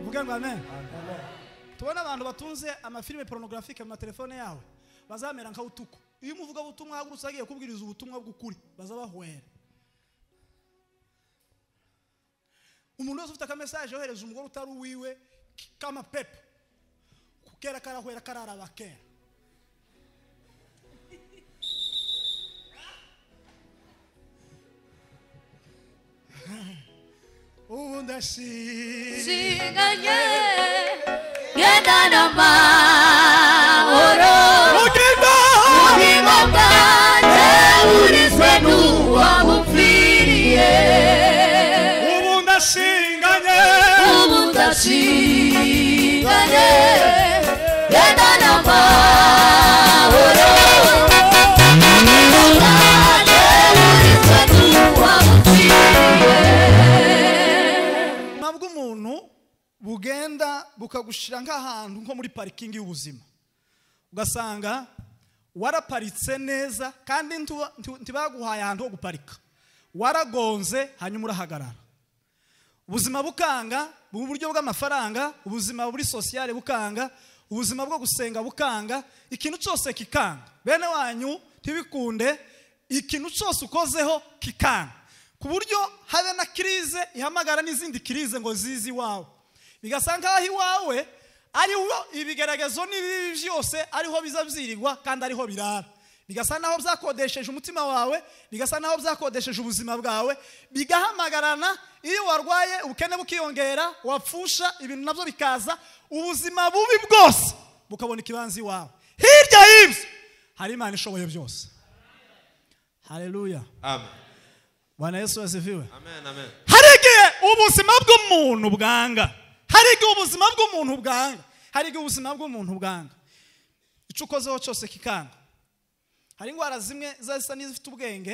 mugango amen tubona abantu batunze amafilime porunogarafique mu matelefone yawe bazamera nk'awutuku iyo umuvugabutumwa yagurutse agiye kubwiriza ubutumwa bw'ukuri bazabahwera umuntu wese ufite akamesaje yohereza umugore utari uwiwe k'amapepe kukera karahwera kararaba kera ubu ndashimye nshinganye gendana amahoro ugenda ubuzima bwanjye burizwe n'uwo bupfiriye ubu ndashinganye ubu ndashinganye gendana amahoro ubuzima bwanjye burizwe n'uwo bupfiriye ubuzima bw'umuntu bugenda bukagushira nk'ahantu nko muri parikingi y'ubuzima ugasanga waraparitse neza kandi ntu- ntu- ntibaguhaye ahantu ho guparika waragonze hanyuma urahagarara ubuzima bukanga mu buryo bw'amafaranga ubuzima buri sosiyale bukanga ubuzima bwo gusenga bukanga ikintu cyose kikanga bene wanyu ntibikunde ikintu cyose ukozeho kikanga ku buryo habe na kirize ihamagara n'izindi kirize ngo zize iwawe bigasa nk'aho iwawe ariho ibigaragazo n'ibibi byose ariho biza byirirwa kandi ariho birara bigasa naho byakodesheje umutima wawe bigasa naho byakodesheje ubuzima bwawe bigahamagarana iyo warwaye ubukene bukiyongera wapfusha ibintu nabyo bikaza ubuzima bubi bwose bukabona ikibanza iwawe hirya y'ibyo hari imana ishoboye byose haleluya Amen. bwana yesu yaziviwe Amen. Amen. hari igihe ubuzima bw'umuntu bwanga hari igihe ubuzima bw'umuntu bwanga hari igihe ubuzima bw'umuntu bwanga icyo ukozeho cyose kikanga hari indwara zimwe ziba zisa n'izifite ubwenge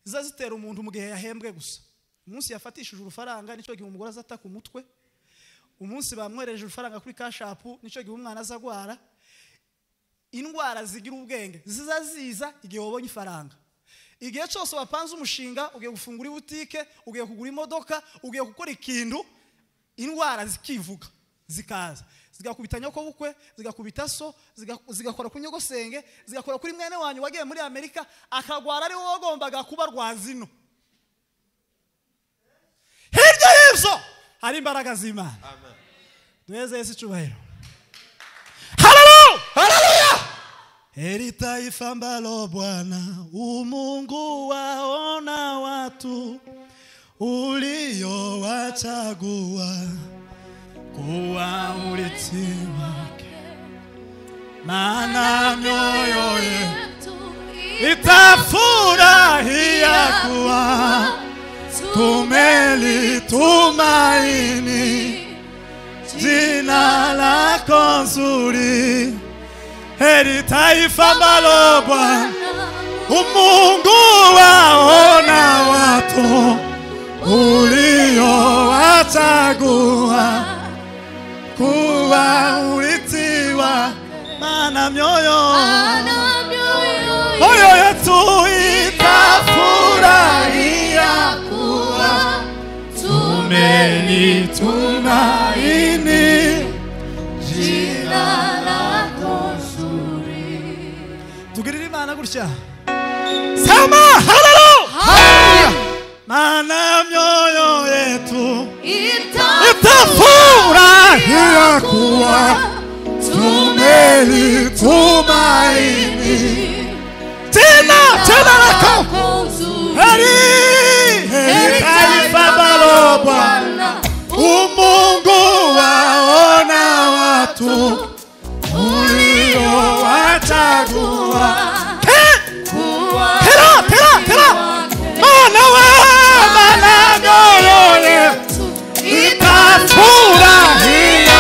ziza zitera umuntu mu gihe yahembwe gusa umunsi yafatishije urufaranga nicyo gihe umugore azataka umutwe umunsi bamwereje urufaranga kuri kashapu nicyo gihe umwana azagwara indwara zigira ubwenge ziza ziza igihe wabonye ifaranga igihe cyose wapanze umushinga ugiye gufungura ibutike ugiye kugura imodoka ugiye gukora ikintu indwara zikivuga zikaza zigakubita nyokobukwe zigakubita so ziga- zigakora ku nyogosenge zigakora kuri mwene wanyu wagiye muri amerika akagwara ari wowe wagombaga kuba rwazino hirya y'ibyo hari imbaraga z'imana Amen. duheze yesu icyubahiro haleluya Heri taifa ambalo Bwana umungu waona watu uliowachagua kuwa urithi wake, maana mioyo yetu itafurahia kuwa tumelitumaini jina lako nzuri. Heri taifa ambalo Bwana umungu waona watu uliowachagua kuwa urithi wa maana mioyo moyo yetu itafurahia kuwa tumaini tugirire imana gutya sema haleluya maana myoyo yetu itafurahia kuwa tumelitumaini tena tena lako heri heri taifa balo Bwana umungu waona watu uliowachagua tera tera tera mana we mana myoyo yetu Itafurahia itafurahia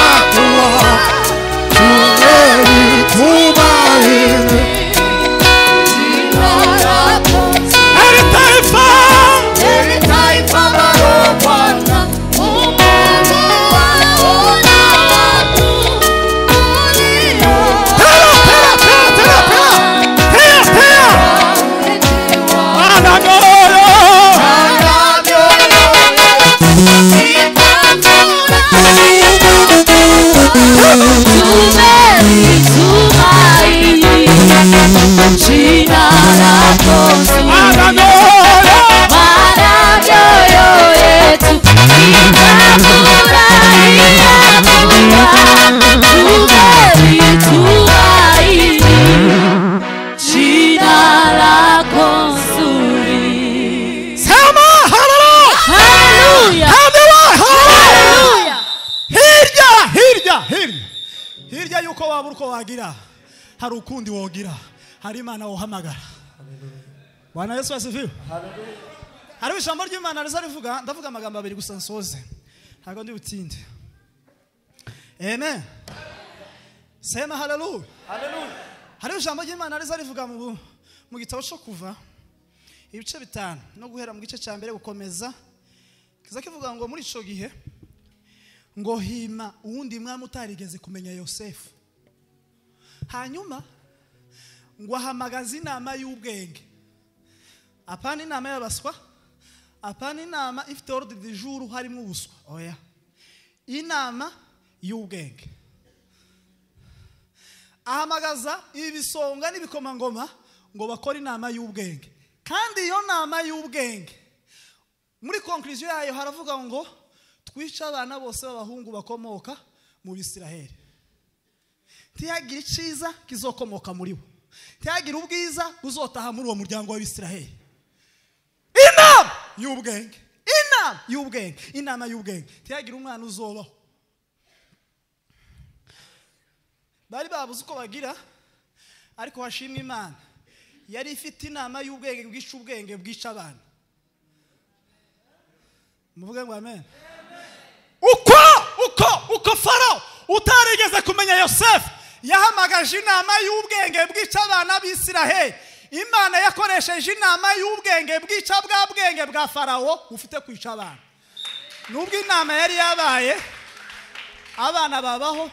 Abana sema haleluya haleluya haleluya hirya hirya hirya hirya y'uko waba uko wagira hari ukundi wogira hari imana wohamagara bwana yesu asifiwe hari ijambo ry'imana riza rivuga ndavuga amagambo abiri gusa nsoze ntabwo ndi butinde amen sema haleluya hari ijambo ry'imana riza rivuga mu bu- mu gitabo cyo kuva ibice bitanu no guhera mu gice cya mbere gukomeza kiza kivuga ngo muri icyo gihe ngo hima uwundi mwami utarigeze kumenya yosefu hanyuma ngo ahamagaze inama y'ubwenge apana inama y'abaswa apana inama ifite orudi di juru harimo ubuswa oya inama y'ubwenge ahamagaza ibisonga n'ibikomangoma ngo bakore inama y'ubwenge kandi iyo nama y'ubwenge muri konkuriziyo yayo haravuga ngo twice abana bose b'abahungu bakomoka mu bisiraheli ntihagire icyiza kizokomoka muri bo ntihagire ubwiza buzotaha muri uwo muryango w'abisiraheli inama y'ubwenge inama y'ubwenge inama y'ubwenge ntihagire umwana uzobaho bari babuze uko bagira ariko hashimwe imana yari ifite inama y'ubwenge bwica ubwenge bwica abana muvuge ngo amen uko uko uko faro utarigeze kumenya yosefu yahamagaje inama y'ubwenge bwica abana b'isiraheli imana yakoresheje inama y'ubwenge bwica bwa bwenge bwa farawo bufite kwica abana nubwo inama yari yabaye abana babaho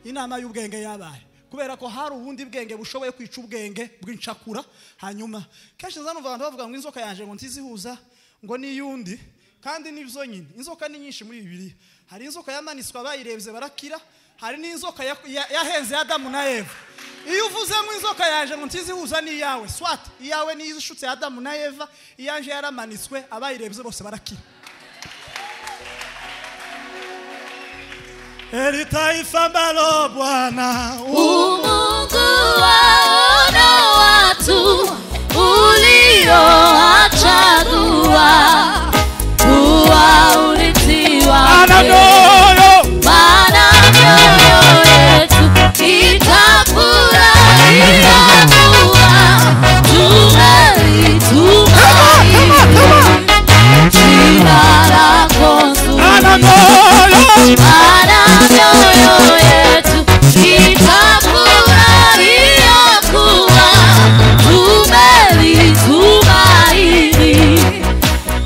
inama y'ubwenge yabaye kubera ko hari ubundi bwenge bushoboye kwica ubwenge bw'incakura hanyuma kenshi nza numva abantu bavuga ngo inzoka yanjye ngo ntizihuza ngo n'iyundi kandi nibyo nyine inzoka ni nyinshi muri bibiri hari inzoka yamanitswe abayirebye barakira hari n'inzoka ya- ya- yahenze ya adamu na eva iyo uvuze ngo inzoka yanjye ngo ntizihuza n'iyawe swat iyawe niyo ishutse ya adamu na eva iyanjye yaramanitswe abayirebye bose barakira eri taifa mbalo bwana Umungu waona watu uliowachagua kuwa urithi wake. Maana mioyo yetu itafurahia kuwa tumelitumaini jina lako nzuri. Maana mioyo yetu itafurahia kuwa tumelitumaini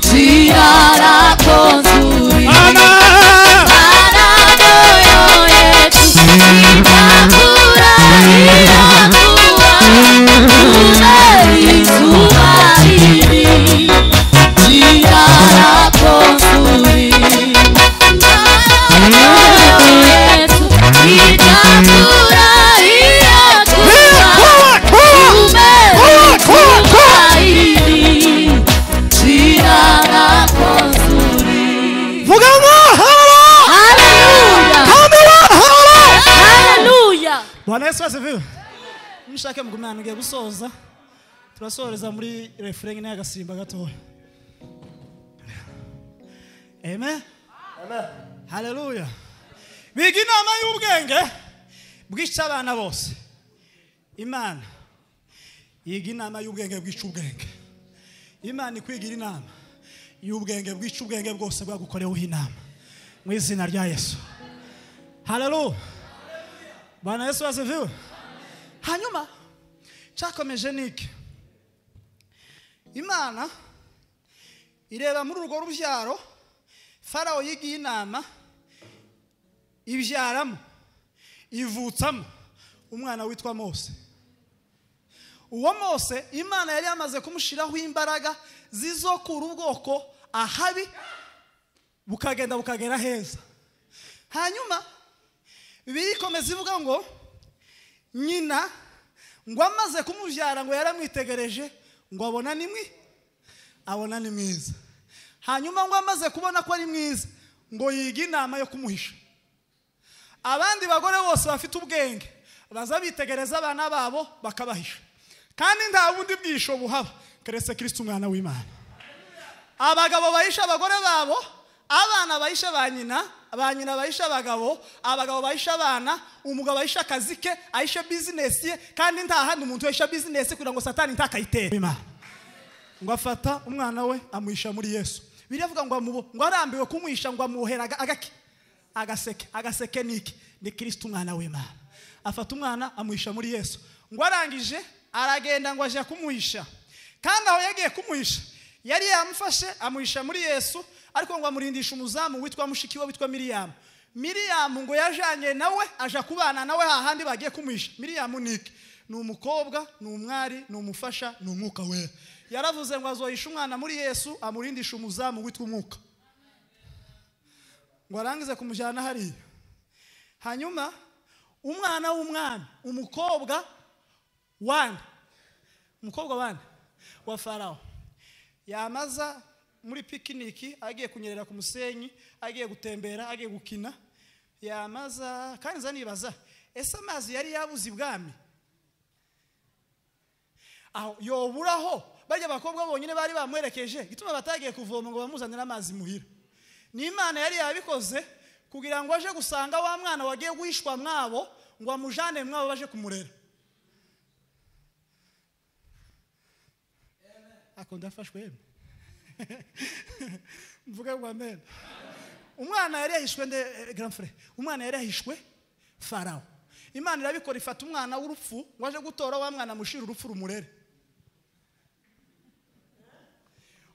jina lako nzuri. Mana mioyo yetu itafurahia kuwa tumelitumaini jina lako nzuri. Mana mioyo yetu itafurahia kuwa tumelitumaini jina lako nzuri. Haleluya! Haleluya! bwana yesu asifiwe mushake mugumana ngiye gusoza turasohoreza muri refurenge n'agasimba gatoya amen haleluya biga inama y'ubwenge bwica abana bose imana yiga inama y'ubwenge bwica ubwenge imana ikwigira inama y'ubwenge bwica ubwenge bwose bwagukoreweho inama mu izina rya yesu haleluya bwana yesu asifiwe hanyuma cyakomeje niki imana ireba muri urwo rubyaro farawo yigiye inama ibyaramo ivutsamo umwana witwa mose uwo mose imana yari yamaze kumushyiraho imbaraga zizokura ubwoko ahabi bukagenda bukagera heza hanyuma bibiliya ikomeza ivuga ngo nyina ngo amaze kumubyara ngo yaramwitegereje ngo abona ni mwi abona ni mwiza hanyuma ngo amaze kubona ko ari mwiza ngo yiga inama yo kumuhisha abandi bagore bose bafite ubwenge baza bitegereza abana babo bakabahisha kandi nta bundi bwisho buhaba keretse kirisiti umwana w'imana abagabo bahisha abagore babo abana bahisha ba nyina ba nyina bahisha abagabo abagabo bahisha abana umugabo ahisha akazi ke ahisha bizinesi ye kandi nta handi muntu wahisha bizinesi kugira ngo satani ntakayitere Imana. ngo afata umwana we amuhisha muri yesu biravuga ngo amubo ngo arambiwe kumuhisha ngo amuhera aga- agaki agaseke agaseke ni iki ni kirisiti umwana w'imana afata umwana amuhisha muri yesu ngo arangije aragenda ngo ajya kumuhisha kandi aho yagiye kumuhisha yari yamufashe amuhisha muri yesu ariko ngo amurindishe umuzamu witwa mushiki we witwa miriyamu miriyamu ngo yajanye nawe aja kubana nawe hahandi bagiye kumuhisha miriyamu ni iki ni umukobwa ni umwari ni umufasha ni umwuka wera yaravuze ngo azohisha umwana muri yesu amurindishe umuzamu witwa umwuka ngo arangize kumujyana hariya hanyuma umwana w'umwana umukobwa wane umukobwa wane wa farawo yamaza muri pikiniki agiye kunyerera ku musenyi agiye gutembera agiye gukina yamaza kandi nza nibaza ese amazi yari yabuze ibwami aho yoburaho bajya abakobwa bonyine bari bamuherekeje igituma batagiye kuvoma ngo bamuzanire amazi muhira ni imana yari yabikoze kugira ngo aje gusanga wa mwana wagiye guhishwa mwabo ngo amujane mwabo baje kumurera ako ndafashwe yemwe mvuge ngo amen umwana yari yahishwe nde eh, grand frère umwana yari yahishwe farawo imana irabikora ifata umwana w'urupfu ngo aje gutora wa mwana amushira urupfu rumurere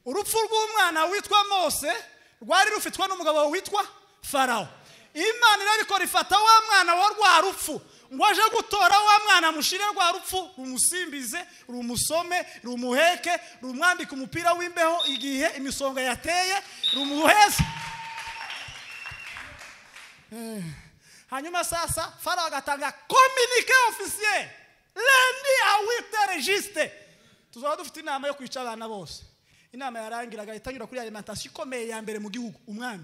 urupfu rw'umwana witwa mose rwari rufitwa n'umugabo witwa farawo imana irabikora ifata wa mwana wa rwa rupfu ngo aje gutora wa mwana amushire rwa rupfu rumusimbize rumusome rumuheke rumwambike umupira w'imbeho igihe imisonga yateye rumuheze Eh, hanyuma sasa farawo agatanga kominike ofisiye rendi awite regisite tuzaba dufite inama yo kwica abana bose inama yarangira agahita anyura kuri alimentation ikomeye ya mbere mu gihugu umwami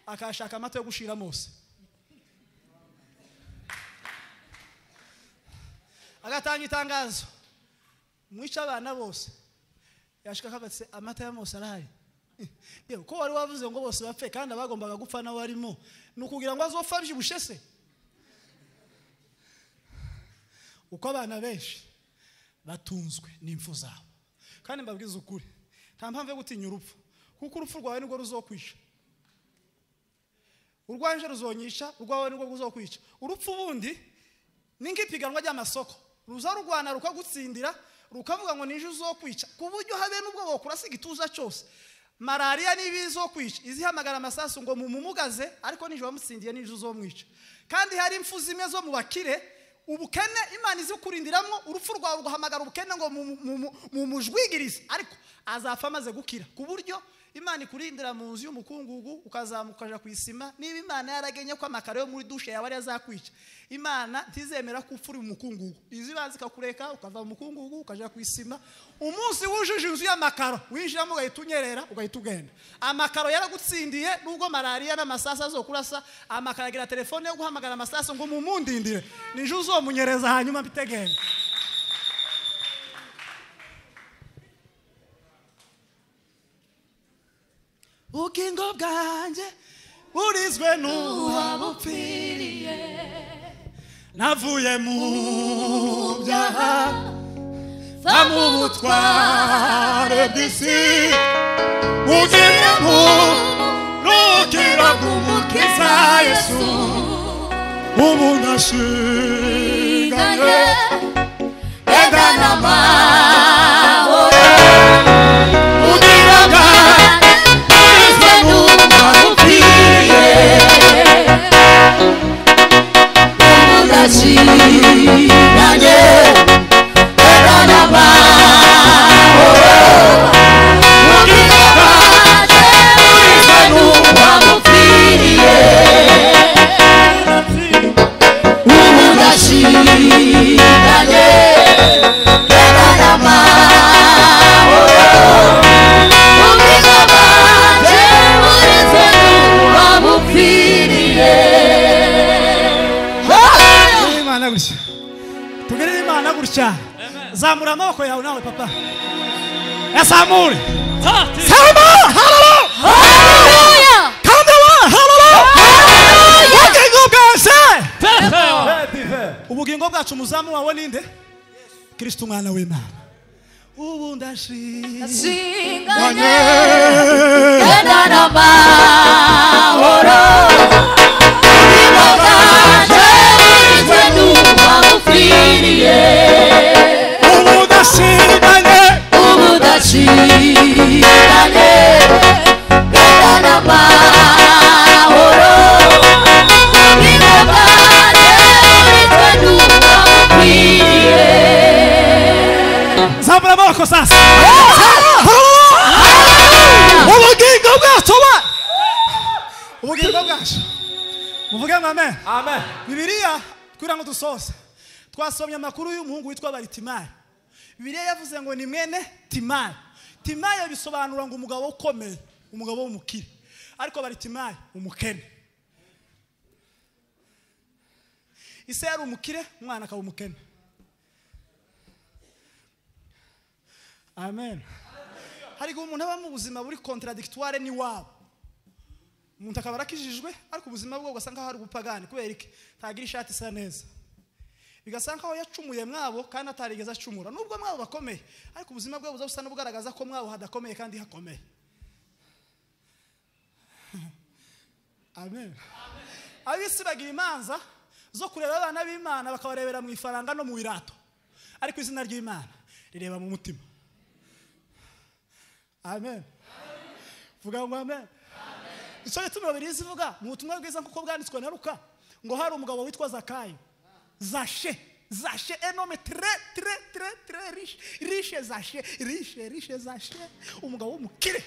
akashaka amata yo gushira mose agatanga itangazo mwica abana bose yashika kagatse amata ya mose arahari Eh, yewe ko wari wavuze ngo bose bapfe kandi abagombaga gupfa nawe arimo ni ukugira ngo azopfa abyibushye se uko abana benshi batunzwe n'impfu zabo kandi mbabwiza ukuri nta mpamvu yo gutinya urupfu kuko urupfu rwawe nirwo ruzokwisha urwanje ruzonyisha urwawe nirwo ruzokwica urupfu ubundi ni nk'ipiganwa ry'amasoko ruza rurwana rukagutsindira rukavuga ngo nije uzokwica ku buryo habe n'ubwo bokurasa igituza cyose malariya niba izokwica izihamagara amasasu ngo mumugaze ariko nije wamutsindiye nije uzomwica kandi hari impfu zimwe zo mu bakire ubukene imana izi kurindiramo urupfu rwawe ugahamagara ubukene ngo mu- mu- mu- mumujwigirize ariko azapfa amaze gukira ku buryo imana ikurindira mu nzu y'umukungugu ukazamuka ukaja ku isima niba imana yaragenye ko amakaro yo muri dushe yawe ariyo azakwica imana ntizemera ko upfa uri mu mukungugu izibanza ikakureka ukava mu mukungugu ukaja ku isima umunsi wujuje inzu y'amakaro winjiramo ugahita unyerera ugahita ugenda amakaro yaragutsindiye nubwo malariya n'amasasu azokurasa amakaro agira telefone yo guhamagara amasasu ngo mumundindire nije uzomunyereza hanyuma mbitegere ubugingo bwanjye burizwe n'uwabupfiriye navuye mu byaha va mu butware bw'isi ugenda mu rukira umukiza yesu ubu iganye ndashinganye ega n'amahoro ubwiranga bwizwe n'ubwabupfiriye udashinganye ega n'amahoro ubwirwa bwizwe n'ubwabupfiriye Thank you. imana gutya tugirire imana gutya zamura amaboko yawe nawe papa yazamure Haleluya. kandi waharara ubugingo bwose ubugingo bwacu umuzamu wawe ninde kirisito umwana w'imana ubu ndashimye Singanye. Enda n'amahoro. Iboga yarinzwe n'uwagupfiriye. ubu ndashimye Ubu udacikanye. Enda n'amahoro. Iboga yarinzwe n'uwagupfiriye. zamura amaboko sasa ubugingo bwacu ba ubugingo bwacu muvuge ngo amen Amen. bibiliya twira ngo dusoze twasomye amakuru y'umuhungu witwa baritimari bibiliya yavuze ngo ni mwene timari timari bisobanura ngo umugabo ukomeye umugabo w'umukire ariko baritimari umukene ise yari umukire umwana akaba umukene amen hari igihe umuntu aba mu buzima buri contradictoire n'iwabo umuntu akaba arakijijwe ariko ubuzima bwe ugasanga hari ubupagani kubera iki ntagira ishati isa neza bigasa nkaho yacumuye mwabo kandi atarigeze acumura nubwo mwabo bakomeye ariko ubuzima bwe buza busa n'ubugaragaza ko mwabo hadakomeye kandi hakomeye amen ab'isi bagira imanza zo kureba abana b'imana bakabarebera mu ifaranga no mu irato ariko izina ry'imana rireba mu mutima amen vuga ngo amen icyo gituma bibiri zivuga mu butumwa bwiza kuko bwanditswe na ruka ngo hari umugabo witwa zakayo zashe zashe enome tre tre tre tre rishe rishe zashe rishe rishe zashe umugabo w'umukire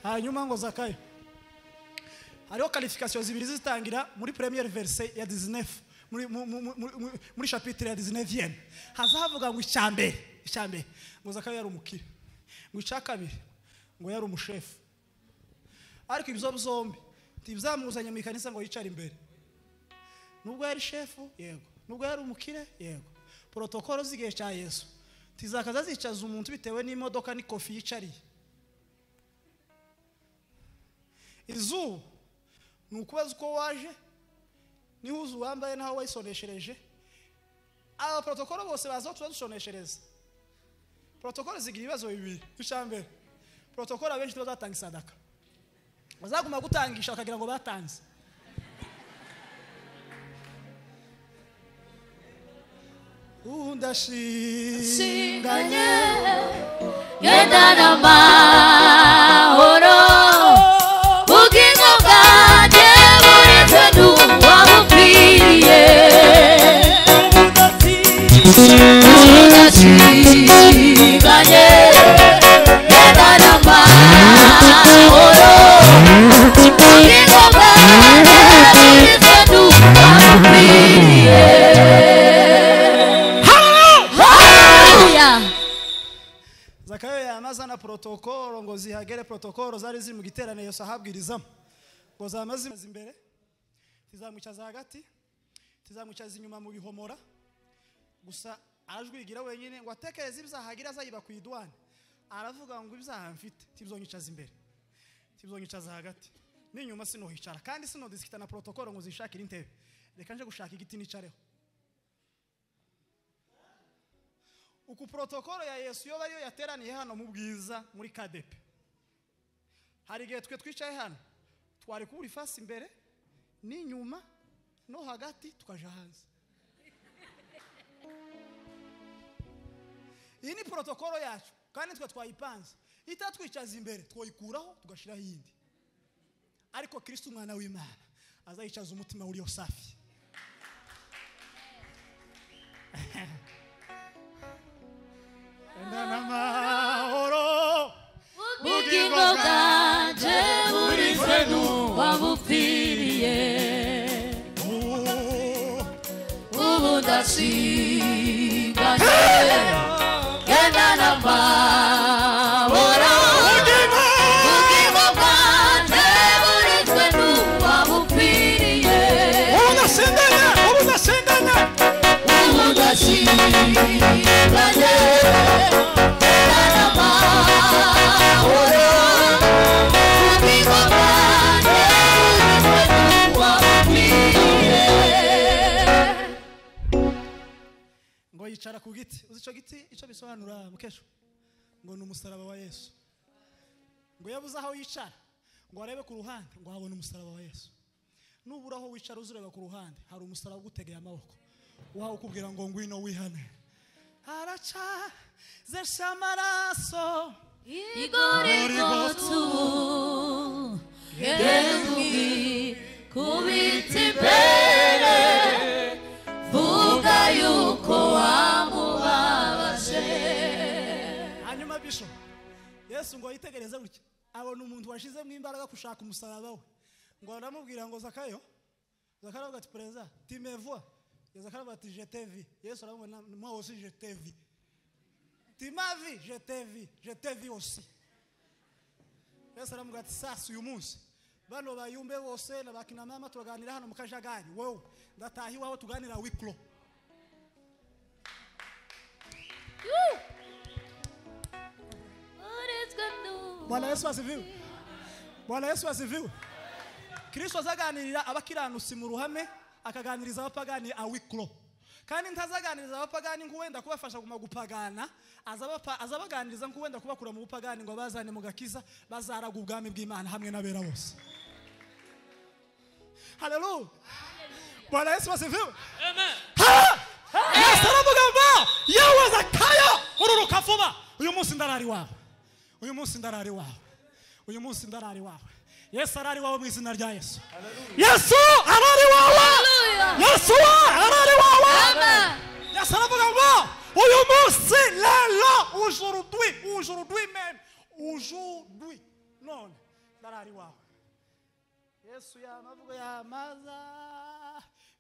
hanyuma ngo zakayo hariho karifikasiyo zibiri zitangira muri premiere verse ya 19 muri mu- mu- mu- muri- muri- muri chapitre ya 19 haza havuga ngo icya mbere icya mbere ngo zakayo yari umukire ngo icya kabiri ngo yari umushefu ariko ibyo byombi ntibizamuzanye mu ikanisa ngo yicare imbere nubwo yari shefu yego nubwo yari umukire yego porotokolo z'igihe cya yesu ntizakaza zicaza umuntu bitewe n'imodoka n'ikofi yicariye izuba ni ukubaza uko waje n'ihuzu wambaye n'aho wayisoneshereje aba porotokolo bose baza aho tubadusoneshereza porotokolo zigira ibibazo bibiri icya mbere porotokolo abenshi ntibazatanga isadaka bazaguma gutangisha bakagira ngo batanze ubu ndashinganye Genda n'amahoro Ubugingo bwanjye buretse n'uwa bupfiriye Udashinganye Genda n'amahoro Ubugingo bwanjye buretse n'uwa bupfiriye Hallelujah zakayo yanazana porotokolo ngo zihagere porotokolo zari ziri mu giterane yose ahabwirizamo ngo zamaze imaze imbere tizamwicaza hagati tizamwicaza inyuma mu bihomora gusa arajwigira wenyine ngo atekereze ibizahagira azayiba ku idwani aravuga ngo ibyaha mfite tibzonyicaza imbere tibzonyicaza hagati n'inyuma sinohicara kandi sinodesikita na porotokolo ngo zishakire intebe reka nje gushaka igiti nicareho uku porotokolo ya yesu yoba ariyo yateraniye hano mu bwiza muri kadepe hari igihe twe twicaye hano twari kubura ifasi imbere n'inyuma no hagati tukaja hanze iyi ni porotokolo yacu kandi twe twayipanze itatwicaza imbere twoyikuraho tugashyiraho iyindi ariko kirisito umwana w'imana azayicaza umutima uriyo safi Enda n'amahoro ubugingo bwanje burinzwe n'uwa bupfiriye ubu ndasiganye genda n'amahoro ubugingo bwanje burinzwe n'uwa bupfiriye yicara ku giti uzi icyo giti icyo bisobanura mukesho ngo ni umusaraba wa yesu ngo yabuze aho yicara ngo arebe ku ruhande ngo habone umusaraba wa yesu nubura aho wicara uzureba ku ruhande hari umusaraba ugutegeye amaboko wawe ukubwira ngo ngwino wihane haracazesha amaraso igorigotsu yezugi kubitsa imbere vuga yuko wamubabaje hanyuma bisho yesu ngo yitegereze gutya abona umuntu washizemo imbaraga gushaka umusaraba we ngo aramubwira ngo zakayo zakayo avuga ati perezida timevuwa zakayo avuga ati jetevi yesu aramubona mwa wosi jetevi timavi jetevi jetevi osi yesu aramubwira ati sasa uyu munsi bano bayumbe bose na bakinamama turaganira hano mu kajagari wowe ndataha iwawe tuganira wikuro uritswe n'ubu bwana yesu asiviwe bwana yesu asiviwe kirisito azaganirira abakiranutsi mu ruhame akaganiriza abapagani awikuro kandi ntazaganiriza abapagani ngo wenda kubafasha guma gupagana azabapa- azabaganiriza ngo wenda kubakura mu bupagani ngo bazane mu gakiza bazaraga ubwami bw'imana hamwe n'abera bose haleluya bwana yesu asiviwe Ha! yesu aravuga ngo yewe zakayo ururuka vuba uyu munsi ndarari wawe uyu munsi ndarari wawe uyu munsi ndarari wawe yesu arari wawe mu izina rya yesu yesu arari wawe Hallelujah. yesu we arari wawe Amen. yesu aravuga ngo uyu munsi lelo ujurudwi ujurudwi meme ujurudwi none ndarari wawe yesu yamavuga yamaza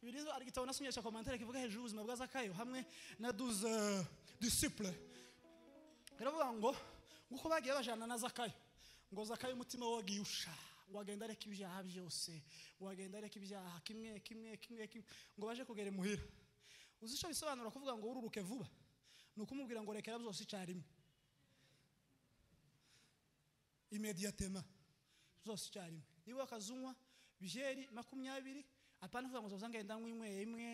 bibiliya ari igitabo nasomye cya komantere kivuga hejuru y'ubuzima bwa zakayo hamwe na duze disipure biravuga ngo nguko bagiye bajana na zakayo ngo zakayo umutima we wagiye usha ngo agenda areka ibyaha byose ngo agenda areka ibyaha kimwe kimwe kimwe kimwe ngo baje kugera imuhira uzi icyo bisobanura kuvuga ngo ururuke vuba ni ukumubwira ngo rekera byose icyarimwe imediatema zose icyarimwe niba wakazunywa byeri makumyabiri apana kuvuga ngo zoza ngenda nkwinyweye imwe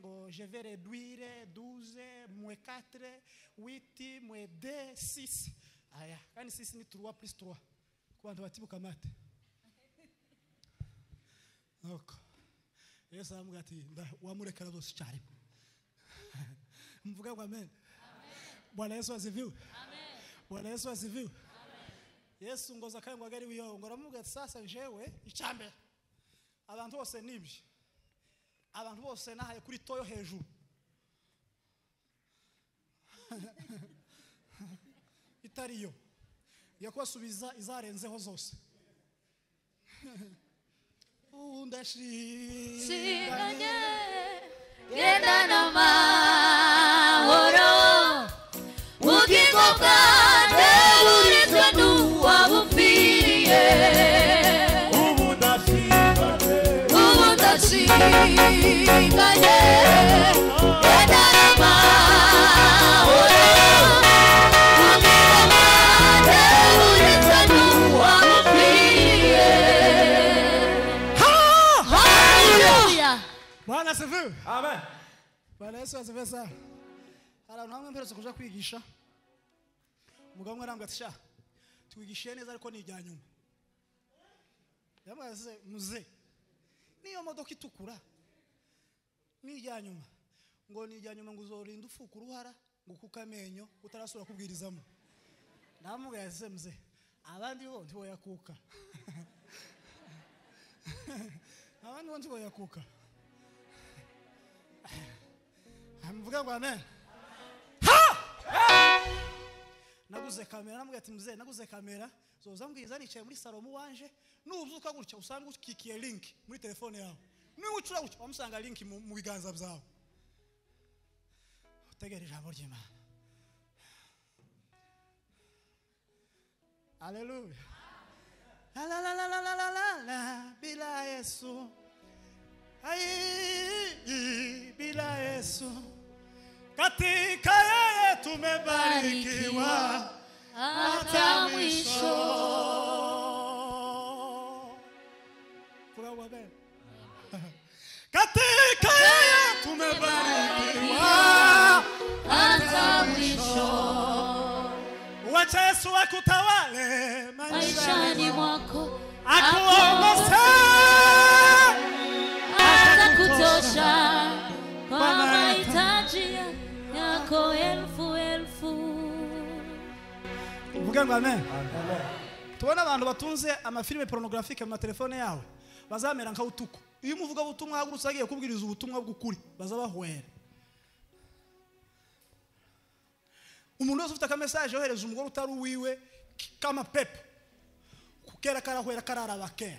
ngo jeve reduire duze mwe katire witi mwe de sisi aya kandi sisi ni turuwa purisi turuwa ku bantu batibuka mate nuko yesu aramubwira ati nda wamurekera zose icyarimwe mvuga ngo amen bwana yesu aziviwe bwana yesu aziviwe yesu ngo zakayo ngo agari wiyo ngo aramubwira ati sasa jewe icyambere abantu bose nibye abantu bose nahaye kuri toyo hejuru itariyo yo kubasubiza izarenzeho zose ubu Singanye, ndashinganye genda n'amahoro ubugingo bwanjye buritswe n'uwabupfiriye ubu ndashinganye genda n'amahoro ubugingo bwanjye buritswe n'uwabupfiriye Hallelujah! bwana sivu Amen. bana yesu azive sawa hari abantu hamwe mperutse kuja kwigisha umugabo umwe arambwira ati sha twigishiye neza ariko ni irya nyuma yamaze muze niyo modoka itukura ni irya nyuma ngo ni irya nyuma ngo uzorinda ufuka uruhara ngo kuko amenyo utarasubira kubwirizamo ndamubwira ati se muze abandi bo ntiboyakuka abandi bo ntiboyakuka mvuga ngo amen naguze kamera namubwira ati muzee naguze kamera zoza mbwiza nicaye muri salomo wanje nuzuka gutya usanga ukikiye link muri telefone yawe niba ucura gutya wamusanga link mu mu biganza byawe utegere ijambo ry'imana haleluya la la la la la la la la la bila yesu Ai, bila Yesu katika yeye tumebarikiwa hata mwisho. Kuna wabe. Katika yeye tumebarikiwa mwisho Wacha Yesu akutawale maisha maishani mwako akuongoze hata kutosha kwa mahitaji yako elfu elfu vuge ngo amen tubone abantu batunze amafilime porunogarafique mu matelefone yawe bazamera nkawutuku iyo umuvuga ubutumwa hagurutse agiye kubwiriza ubutumwa bw'ukuri baza bahwera umuntu wese ufite akamesaje yohereza umugore utari uwiwe k- k'amapepo kukera karahwera kararaba kera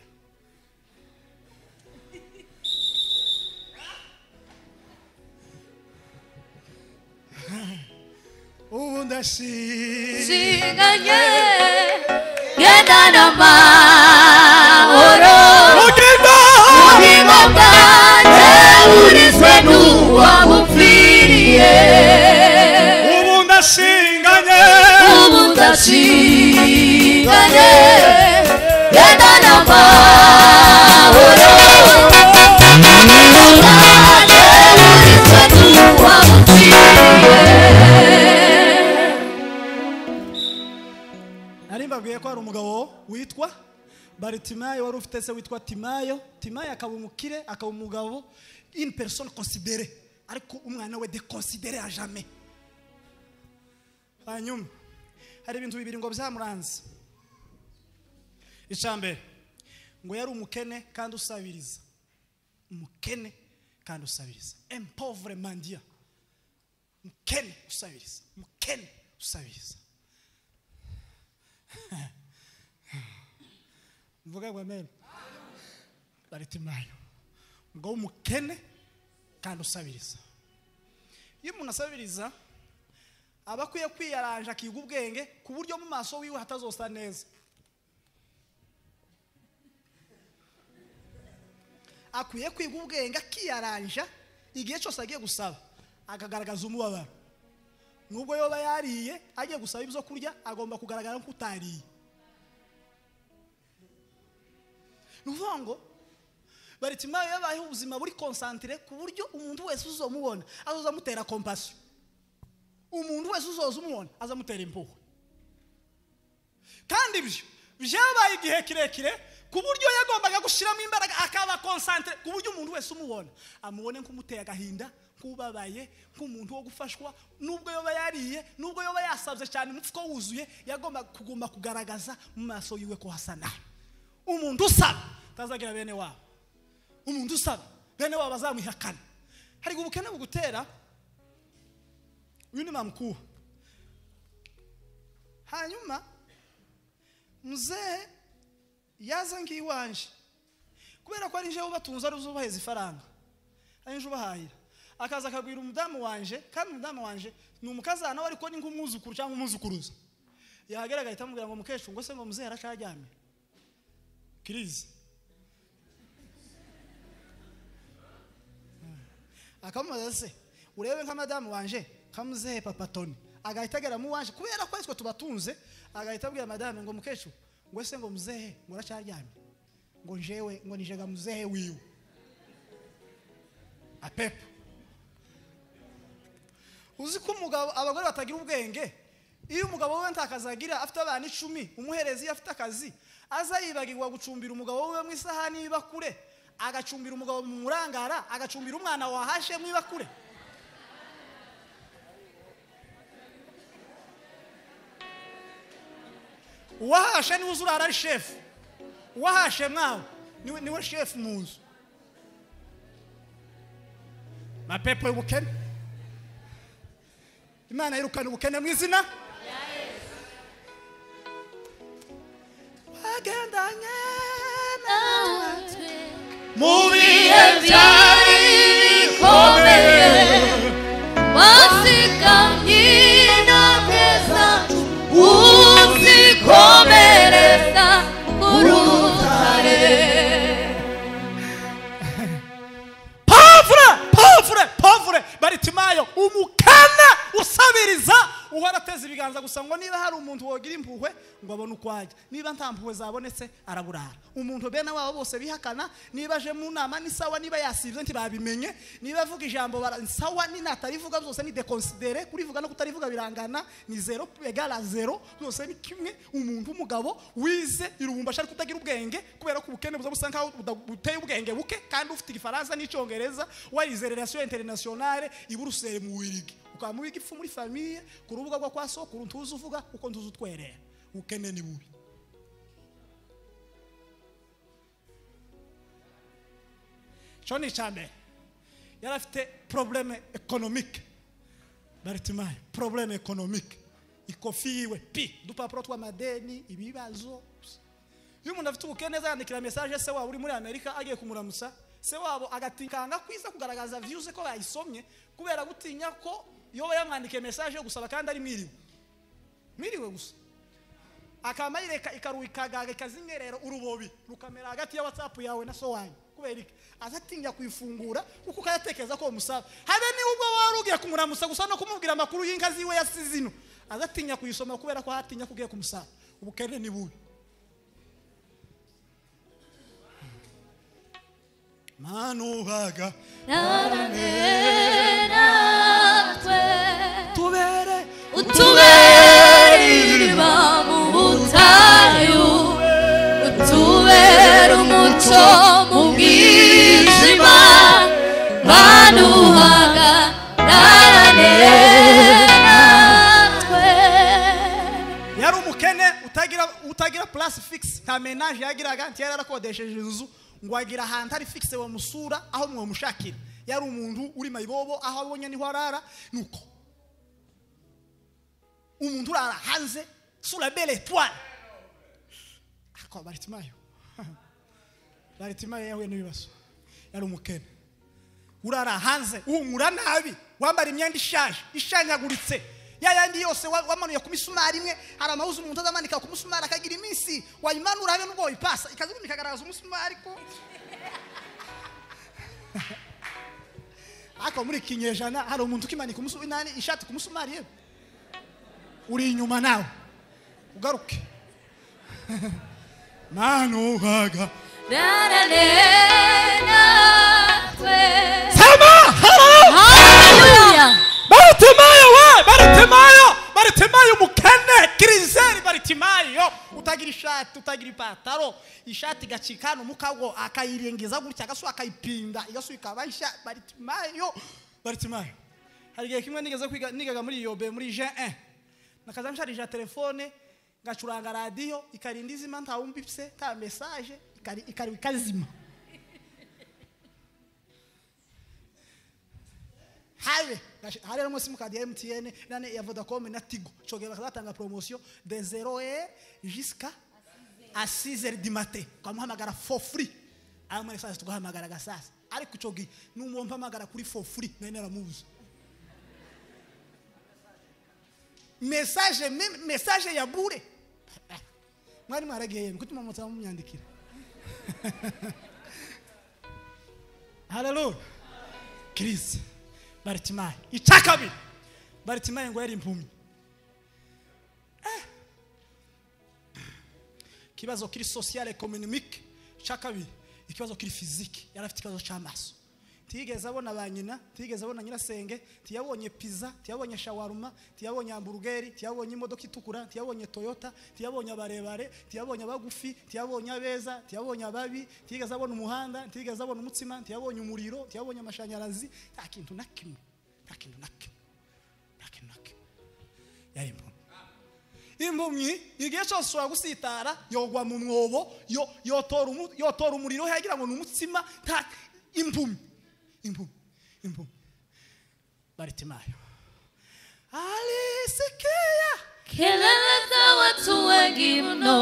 ubu ndashima siganye genda na mahoro ubugingo bwanjye burizwe n'uwabupfiriye ubu ndashinganye ubu ndashinganye genda na mahoro ubugingo bwanjye burizwe n'uwabupfiriye nari mbabwiye ko hari umugabo witwa baritimayo wari ufite se witwa timayo timayo akaba umukire akaba umugabo in person considere ariko umwana we deconsidere ya jamais hanyuma hari ibintu bibiri ngo byamuranze icya mbere ngo yari umukene kandi usabiriza umukene kandi usabiriza empovre mandia mukene usabiriza mukene usabiriza mvuga ngo amen bari timayo ngo umukene kandi usabiriza iyo umuntu asabiriza aba akwiye kwiyaranja akiga ubwenge ku buryo mu maso wiwe hatazosa neza akwiye kwiga ubwenge akiyaranja igihe cyose agiye gusaba akagaragaza umubabaro nubwo yoba yariye agiye gusaba ibyo kurya agomba kugaragara nk'utariye ni ukuvuga ngo baritimayo yabayeho ubuzima buri konsantire ku buryo umuntu wese uzomubona azoza amutera kompasiyo umuntu wese uzoza umubona azamutera impuhwe kandi ibyo byabaye igihe kirekire ku buryo yagombaga gushyiramo imbaraga akaba konsantire ku buryo umuntu wese umubona amubone nk'umuteye agahinda nk'ubabaye nk'umuntu wo gufashwa nubwo yoba yariye nubwo yoba yasabye cyane umufuka wuzuye yagomba kuguma kugaragaza mu maso yiwe ko hasa nabi umuntu usaba atazagira bene wabo umuntu usaba bene wabo bazamwihakana hari ubukene bugutera uyu ni mama mkuu hanyuma mzee yaza ngiwanje kubera ko ari njewe batunze ari uzubaheza ifaranga ari nje ubahahira akaza akagwira umudamu wanje kandi umudamu wanje ni umukazana we ariko ni nk'umwuzukuru cyangwa umwuzukuruza yahagera agahita amubwira ngo mukecuru ngo se ngo muzee aracaryamye kirizi akamubaza se urebe nka madamu wanje kamuzehe papa toni agahita agera mu wanje kubera ko aritwe tubatunze agahita abwira madamu ngo mukecuru ngo ese ngo muzehe ngo uracyaryamye ngo njewe ngo nijega muzehe wiwe apepo uzi ko umugabo abagore batagira ubwenge iyo umugabo we ntakazi agira afite abana icumi umuhereza iyo afite akazi aza yibagirwa gucumbira umugabo we mu isahani y'ibakure agacumbira umugabo mu murangara agacumbira umwana wahashe mu ibakure uwahashe niwe uzurara ari shefu uwahashe mwawe niwe niwe shefu mu nzu mapepo y'ubukene imana yirukana ubukene mu izina wagendanye mu bihe byari bikomeye pavure pavure pavure baritimayo umukene usabiriza uhora ateza ibiganza gusa ngo niba hari umuntu wogira impuhwe ngo abone uko ajya niba nta mpuhwe zabonetse araburara umuntu bene wabo bose bihakana niba aje mu nama ni sawa niba yasibye ntibabimenye niba avuga ijambo bara- ni sawa ni natarivuga byose ni dekonsidere kurivuga no kutarivuga birangana ni zero egara zero byose ni kimwe umuntu w'umugabo wize irubumbasha ariko utagira ubwenge kubera ko ubukene buza busa nkaho buda- buteye ubwenge buke kandi ufite igifaransa n'icyongereza warize relation internationale i Bruxelles mu wirigi ukaba mu wigi ipfu muri famiye ku rubuga rwo kwa sokuru ntuzi uvuga kuko ntuzi utwerera ubukene ni bubi cyo ni icya mbere yari afite porobuleme ekonomike baritimaye porobuleme ekonomike ikofi yiwe pi udupapuro tw'amadeni ibibazo iyo umuntu afite ubukene azandikira mesaje se wabo uri muri amerika agiye kumuramutsa se wabo agatikanga kwiza kugaragaza viyuze ko bayisomye kubera gutinya ko iyo yamwandikiye mesaje yo gusaba kandi ari mwiriwe mwiriwe gusa akaba yireka ikaruha ikagaga ikazinyerera urubobi rukamera hagati ya watsapu yawe na so wanyu kubera iki azatinya kuyifungura kuko ukayatekereza ko umusaba habe niba ubwo wari ugiye kumuramusa gusa no kumubwira amakuru y'inka ziwe yasize ino azatinya kuyisoma kubera ko hatinya ko ugiye kumusaba ubukene ni bubi manubaga tubere utuberwa mu butayu utubera umuco mu bwijima banuhaga natwe yari umukene utagira utagira place fixe nta menage yagiraga nti yari yarakodesheje inzu ngo agira ahantu hari fixe bamusura aho mwamushakira yari umuntu uri mayibobo aho abonye niho arara nuko umuntu urara hanze sura belle étoile akaba baritimayo baritimayo yahuye n'ibibazo yari umukene urara hanze uhumura nabi wambara imyenda ishaje ishanyaguritse ya yandi yose wa- wamanuye ku misumari imwe hari amahuzu umuntu azamanika ku musumari akagira iminsi wayimanura habe n'ubwo wayipasa ikaza ibindi ikagaragaza umusumari ko ariko muri iki kinyejana hari umuntu ukimanika umusumari nani ishati ku musumari yewe uri inyuma nawe ugaruke nanuhaga narane natwe Sema haleluya. haleluya Bartimayo we, Bartimayo, Bartimayo mukene. kirizeri baritimayo utagira ishati utagira ipataro ishati igacika hano mukago akayirengiza gutya agasuka akayipinda igasuka ikaba ishati baritimayo baritimayo hari igihe kimwe nigeze kwiga nigaga muri yobe muri je 1 nakaza nsharija telefone ngacuranga radiyo ikarinda izima ntawumbipse nta mesaje ikari ikari ikazima habe gashi- hari harimo simukadi ya emutiyene nane ya vodacom na tigo icyo gihe bakazatanga poromosiyo de zero e jisika a sizeri di mate ukamuhamagara fo furi ayo muri sasa tugahamagara gasasa ariko icyo gihe n'umuntu mpamagara kuri fo furi nari naramubuze mesaje meme- mesaje ya bure mwari mwaragiye yemwe kutuma mutsa mumyandikira haleluya kirisi baritimayi icya kabiri baritimayi ngo yari impumyi Eh. ikibazo kiri sosiyale ekonomike icya kabiri ikibazo kiri fizike yari afite ikibazo cy'amaso ntiyigeze abona ba nyina ntiyigeze abona nyirasenge ntiyabonye piza ntiyabonye shawaruma ntiyabonye hamburgeri ntiyabonye imodoka itukura ntiyabonye toyota ntiyabonye abarebare ntiyabonye abagufi ntiyabonye abeza ntiyabonye ababi ntiyigeze abona umuhanda ntiyigeze abona umutsima ntiyabonye umuriro ntiyabonye amashanyarazi nta kintu na kimwe nta kintu na kimwe nta kintu na kimwe yari impumyi impumyi igihe cyose ushobora gusitara yogwa mu mwobo yo- yotora umu- yotora umuriro yagira ngo ni umutsima nta impumyi impumyi impumyi baritimayo alisikiya kelele za watu wengi mno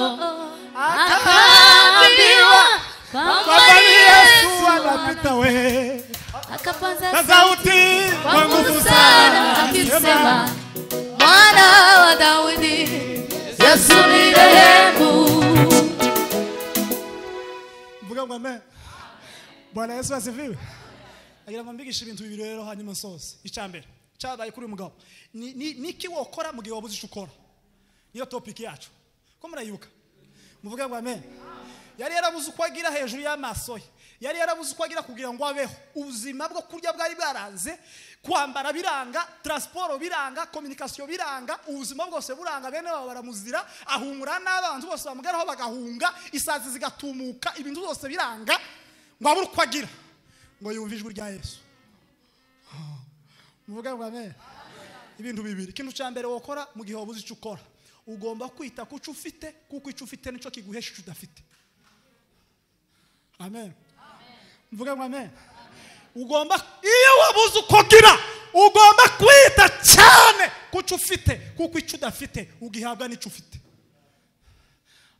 akaambiwa akaambiwa kwamba kwamba ni yesu Yesu anapita we akapaza na sauti kwa nguvu sana akisema mwana wa Daudi Yesu ni rehemu mvuga ngo amen bwana yesu asifiwe agira ngo mbigishe ibintu bibiri rero hanyuma nsoze icya mbere cyabaye kuri uyu mugabo ni ni- ni iki wakora mu gihe wabuze icyo ukora niyo topiki yacu ko murayibuka muvuge ngo amen yari yarabuze uko agira hejuru y'amaso ye yari yarabuze uko agira kugira ngo abeho ubuzima bwo kurya bwari bwaranze kwambara biranga taransiporo biranga kominikasiyo biranga ubuzima bwose buranga bene babo baramuzira ahungura n'abanzi bose bamugeraho bagahunga isazi zigatumuka ibintu byose biranga ngo abure uko agira ngo yumve ijwi rya yesu muvuge ngo amen ibintu bibiri ikintu cya mbere wakora mu gihe wabuze icyo ukora ugomba kwita ku cyo ufite kuko icyo ufite nicyo kiguhesha icyo udafite amen mvuge ngo amen ugomba iyo wabuze uko ugira ugomba kwita cyane ku cyo ufite kuko icyo udafite ugihabwa n'icyo ufite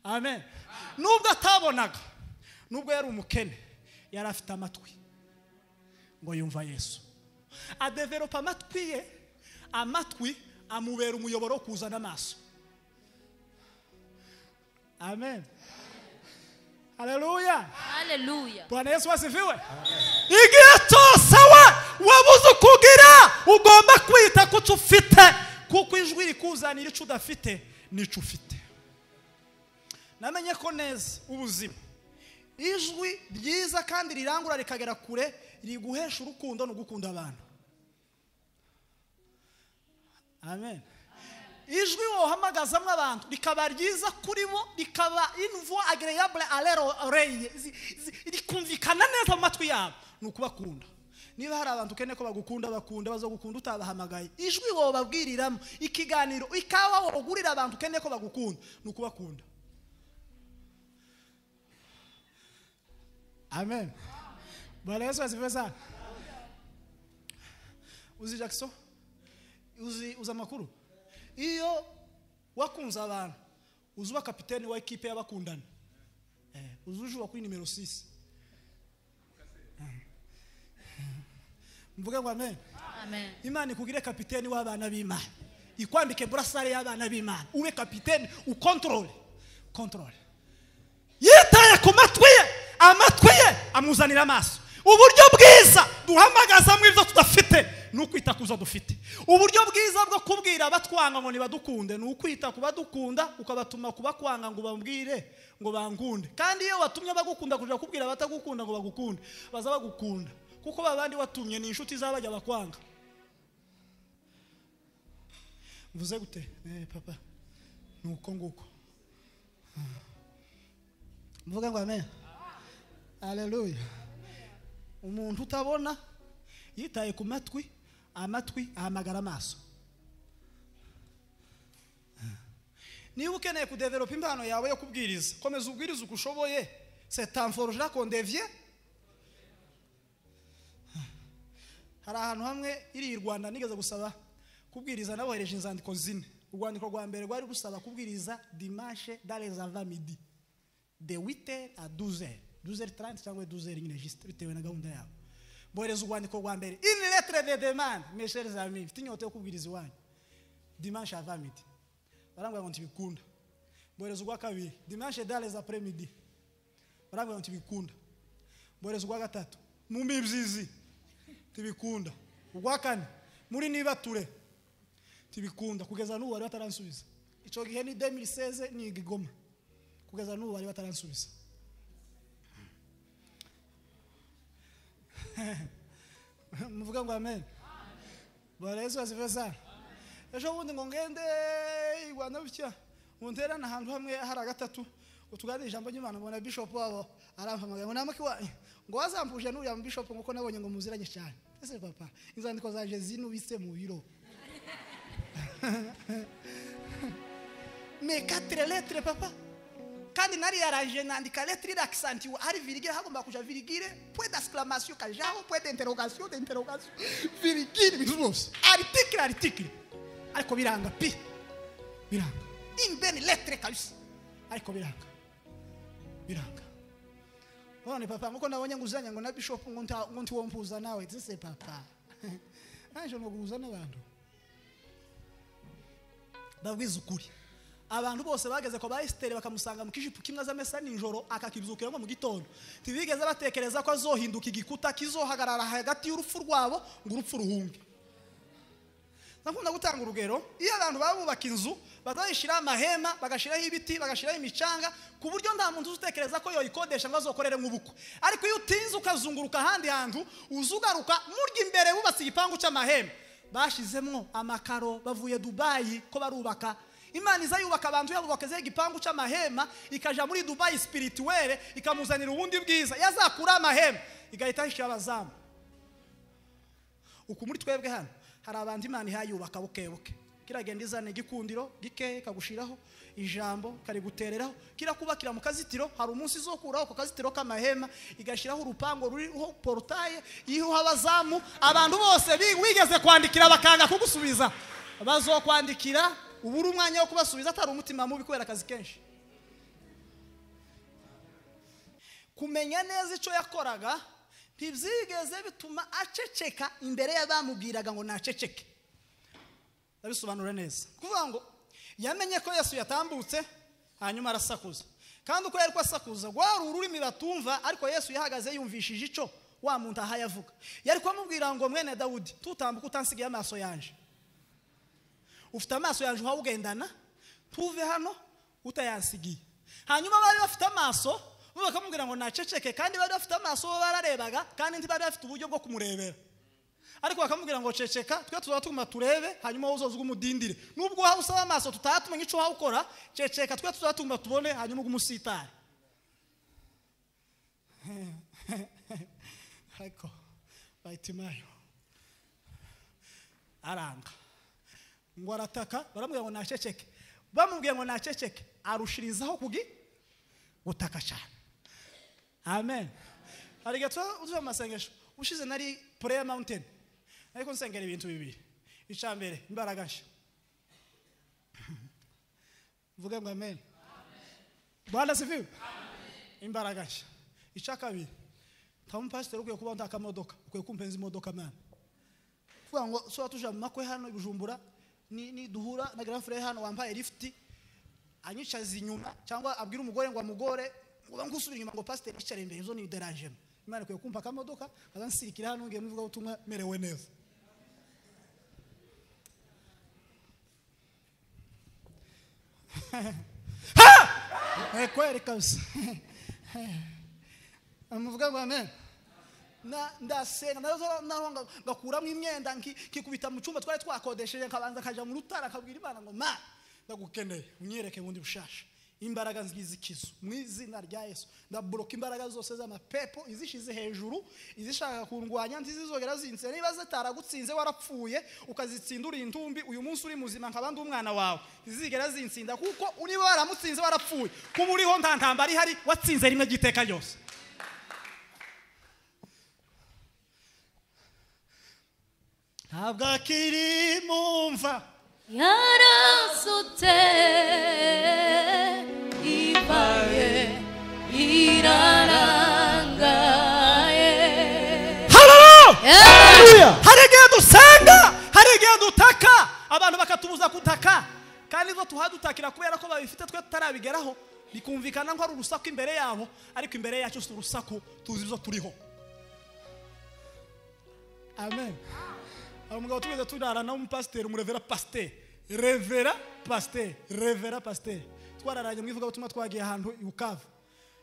amen nubwo atabonaga nubwo yari umukene yari afite amatwi ngo yumva yesu adeveropa amatwi ye amatwi amubera umuyoboro wo kuzana amaso amen haleluya haleluya bwana yesu wasifiwe igihe cyose we wabuze uko ugira ugomba kwita ku cyo ufite kuko ijwi rikuzanira icyo udafite n'icyo ufite namenye ko neza ubuzima ijwi ryiza kandi rirangura rikagera kure riguhesha urukundo no gukunda abantu amen ijwi wohamagazamo abantu rikaba ryiza kuri bo rikaba imvua agireyabure arero oreye zi- zi- rikumvikana neza mu matwi yabo ni ukubakunda niba hari abantu ukeneye ko bagukunda bakunda bazagukunda utabahamagaye ijwi wobabwiriramo ikiganiro ikawa wogurira abantu ukeneye ko bagukunda ni ukubakunda amen bwana yesu asifiwe sana uzi jackson uzi uzi amakuru iyo wakunze abantu uzi uba kapiteni wa ekipe y'abakundana Eh, uzi ujura kuri nimero 6 mvuge ngo amen amen imana ikugire kapiteni w'abana b'imana ikwambike burasare y'abana b'imana ube kapiteni ukontorore kontorore yitaye ku matwi ye amatwi ye amuzanira amaso uburyo bwiza duhamagazamo ibyo tudafite ni ukwita ku zo dufite uburyo bwiza bwo kubwira abatwanga ngo ntibadukunde ni ukwita ku badukunda ukabatuma kubakwanga ngo ubabwire ngo bangunde kandi iyo watumye bagukunda kujya kubwira abatagukunda ngo bagukunde baza bagukunda kuko ba bandi watumye ni inshuti z'abajya bakwanga mvuze gute eh papa ni uko nguko mvuga ngo amen haleluya umuntu utabona yitaye ku matwi amatwi ahamagara amaso niba ukeneye kudeveropa impano yawe yo kubwiriza komeza ubwiriza uko ushoboye setamforoje rakondevye hari ahantu hamwe iri i rwanda nigeze gusaba kubwiriza nabohereje inzandiko zine urwandiko rwa mbere rwari rusaba kubwiriza dimanche dans ava midi de 8h à 12h 12h30 cyangwa 12h nyine juste bitewe na gahunda yabo mbohereza urwandiko rwa mbere une lettre de demande mes chers amis mfite inyota yo kubwiriza iwanyu dimanche avant midi barambwira ngo ntibikunda mbohereza urwa kabiri dimanche dans après midi barambwira ngo ntibikunda mbohereza urwa gatatu mu mibyizi ntibikunda urwa kane muri nibature ntibikunda kugeza n'ubu bari bataransubiza icyo gihe ni 2016 ni igigoma kugeza n'ubu bari bataransubiza muvuga ngo amen bora yesu asifiwe sana ejo bundi ngo ngende i rwanda bitya ngo nterane ahantu hamwe hari agatatu ngo tuganire ijambo ry'imana mbona bishopu wabo arampamagaye ngo namuke iwanyu ngo wazampuje n'uriya bishopu nk'uko nabonye ngo muziranye cyane ese papa inzandiko zaje zinubitse mu biro mais quatre lettres papa kandi nari yaraje nandika lettre irakisantiwe hari virigire hagomba kuja virigire point d'exclamation kajaho point d'interrogation d'interrogation virigire ibintu byose article article ariko biranga pi biranga imbeni lettre kabisa ariko biranga biranga none papa nkuko nabonye nguzanya ngo na bishop ngo nta- ngo ntiwompuza nawe zise papa naje noguza n'abantu ndabwiza ukuri abantu bose bageze kwa ba esiteri bakamusanga mu kijipo kimwe azamesa nijoro akakibyukiramo mu gitondo ntibigeze batekereza ko azohinduka igikuta kizohagarara hagati y'urupfu rwabo ngo urupfu ruhunge ndakunda gutanga urugero iyo abantu baba bubaka inzu bazayishyiraho amahema bagashyiraho ibiti bagashyiraho imicanga ku buryo nta muntu utekereza ko yoyikodesha ngo azokorere nk'ubukwe ariko iyo utinze ukazunguruka ahandi hantu uza ugaruka murya imbere wubatse igipangu cy'amahema bashyizemo amakaro bavuye dubayi ko barubaka imana iza yubaka abantu yabubaka ze igipangu cy'amahema ikajya muri dubayi sipirituwere ikamuzanira ubundi bwiza yazakura amahema igahita yishyura abazamu uku muri twebwe hano hari abantu imana ihayubaka bukebuke kiragenda izana igikundiro gikeya ikagushiraho ijambo karigutereraho kirakubakira mu kazitiro hari umunsi izokuraho ku kazitiro k'amahema igashyiraho urupango ruriho porotaye iriho abazamu abantu bose bi- wigeze kwandikira bakanga kugusubiza bazokwandikira ubu uri umwanya wo kubasubiza atari umutima mubi kubera akazi kenshi kumenya neza icyo yakoraga ntibyigeze bituma aceceka imbere y'abamubwiraga ngo naceceke ndabisobanura neza kuvuga ngo yamenye ko yesu yatambutse hanyuma arasakuza kandi uko yari kwasakuza rwari ururimi batumva ariko yesu yahagaze yumvishije icyo wa muntu ahaye avuga yari kumubwira ngo mwene dawudi tutambuka utansigaye amaso yanje ufite amaso yaje uhawugendana ntuve hano utayansigiye hanyuma bari bafite amaso bo bakamubwira ngo naceceke kandi bari bafite amaso bo bararebaga kandi ntibari bafite uburyo bwo kumurebera ariko bakamubwira ngo ceceka twe tuzaba tuguma turebe hanyuma wowe uzoze umudindire nubwo waba usaba amaso tutaha tumenya icyo wawukora ceceka twe tuzaba tuguma tubone hanyuma ugume usitare ariko bahita imayo aranga ngo arataka baramubwira ngo naceceke bamubwiye ngo naceceke arushirizaho kugi gutaka cyane amen hari gato uzuye mu masengesho ushize nari prayer mountain ariko nsengera ibintu bibiri icya mbere imbaraga nshya mvuge ngo amen rwanda siviwe imbaraga nshya icya kabiri nta mupasiteri ukwiye kuba ntakamodoka ukwiye kumpenza imodoka mwana kuvuga ngo soba tuje mu makwe hano i bujumbura ni ni duhura na garafure hano wambaye lifuti anyicaza inyuma cyangwa abwira umugore ngo amugore uba ngusubira inyuma ngo pasiteri yicare imbere izo ni deranjemo imana ikwiye kumpa akamodoka kaza nsirikira hano ngiye mu ivugabutumwa merewe neza Eh, kweri kabisa amuvuga ngo amen Na- ndasenga nazo- naho nga- ngakuramo imyenda nki- nkikubita mu cyumba twari twakodesheje nkabanza nkajya mu rutara akabwira imana ngo ma ndagukeneye unyereke bundi bushasha imbaraga nzikizo mu izina rya yesu ndaboroka imbaraga zose z'amapepo izishize hejuru izishaka kundwanya ntizizogera zinse niba zitaragutsinze warapfuye ukazitsinda uri intumbi uyu munsi uri muzima nkaba ndi umwana wawe ntizigera zinsinda kuko niba waramutsinze warapfuye kuba uriho nta ntambara ihari watsinze rimwe ry'iteka ryose ntabwo akiri mu mva yarasutse ibaye irarangaye hararuya Yeah. hari igihe dusenga hari igihe dutaka abantu bakatubuza gutaka kandi ibyo tuhadutakira kubera ko babifite twe tutarabigeraho bikumvikana ko ari urusaku imbere yabo ariko imbere yacu si urusaku tuzi ibyo turiho amen hari umugabo tugeze turarana w'umupasiteri umurevera pasiteri revera pasiteri revera pasiteri twararanye mu ivugabutumwa twagiye ahantu i bukavu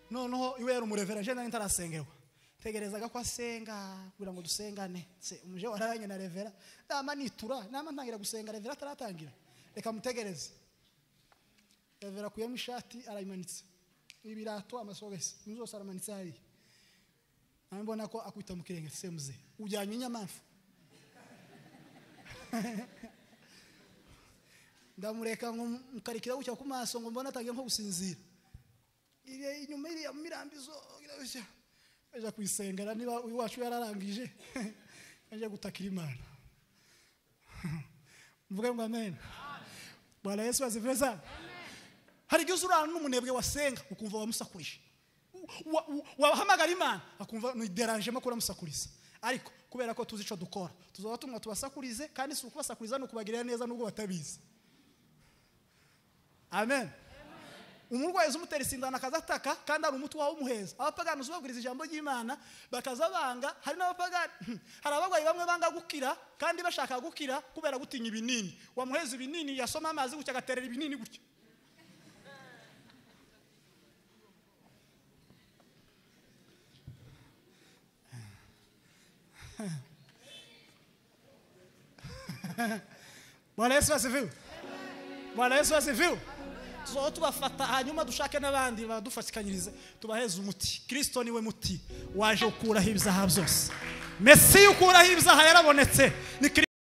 noneho iwe yari umurevera nje nari ntarasengerwa tegerezaga ko asenga kugira ngo dusengane se umuje wararanye na revera nama nitura nama ntangira gusenga revera ataratangira reka mutegereze revera akuyemo ishati arayimanitse ibirato amasogisi ibintu zose aramanitse hariya nawe mbona ko akwita mu kirenge semuze ujyanye inyamanfu ndamureka ngo mukarikira gucya ku maso ngo mbone atangiye nko gusinzira iriya inyuma iriya mirambizo irabeshya ajya kuyisengera niba uyu wacu yararangije ajya gutakira imana mvuge ngo amen bwana yesu aziveza hari igihe uzurana n'umunebwe wasenga ukumva wamusakurije Wa- wa- wahamagara imana akumva nideranjemo kuramusakuriza ariko kubera ko tuzi icyo dukora tuzaba tumwa tubasakurize kandi si ukubasakuriza ni ukubagirira neza nubwo batabizi amen umurwayi uza umutera isindana akazataka kandi hari umuti wawe umuheza abapagani uzubabwiriza ijambo ry'imana bakazabanga hari n'abapagani hari abarwayi bamwe banga gukira kandi bashaka gukira kubera gutinya ibinini wamuheza ibinini yasoma amazi gutya agaterera ibinini gutya bwana yesu asifiwe bwana yesu asifiwe tuzaho tubafata hanyuma dushake n'abandi badufatikanyirize tubaheze umuti kirisito niwe muti waje ukuraho ibizaha byose mesiya ukuraho ibizaha yarabonetse ni Kiri-